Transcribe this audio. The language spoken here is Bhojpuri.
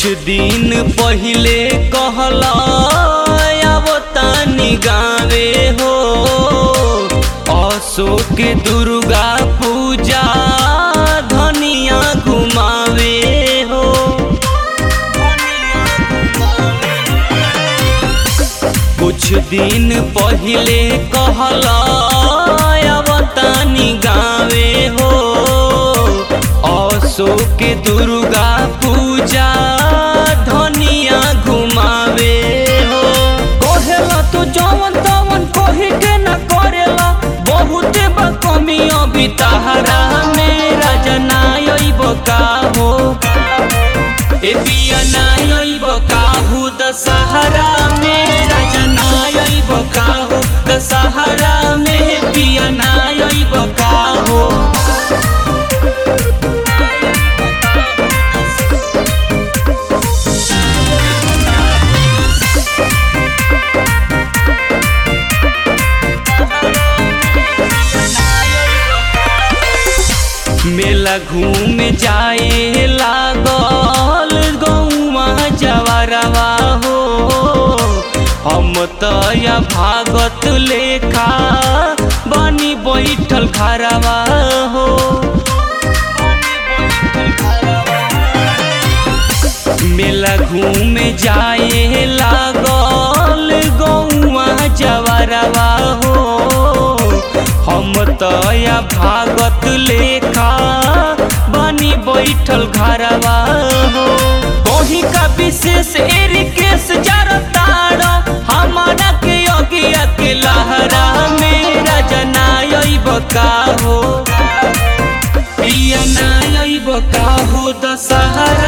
दिन पहिले कहला अब तानी गावे हो अशोक दुर्गा पूजा धनिया घुमावे हो कुछ दिन पहिले कहला अब तानी गावे हो अशोक दुर्गा पूजा धनिया घुमावे हो कहेला तू जवन तवन कही के न करेला बहुत बा कमी अभी तहरा मेरा जनायब का हो ए पिया नायब काहू दशहरा मेरा जनायब काहू दशहरा में पिया नायब काहू मेला घूम जाए लागल गौवा जवरवा हो हम तया भागत लेखा बनी बैठल खरवा हो मेला घूम जाए लागल गौवा जवरवा हो हम तया भागत लेखा बनी बैठल घरवा हो कहीं का विशेष एरिकेस जरताड़ हमारा के अगिया के लहरा मेरा जनायब का हो पिया नायब का हो दशहरा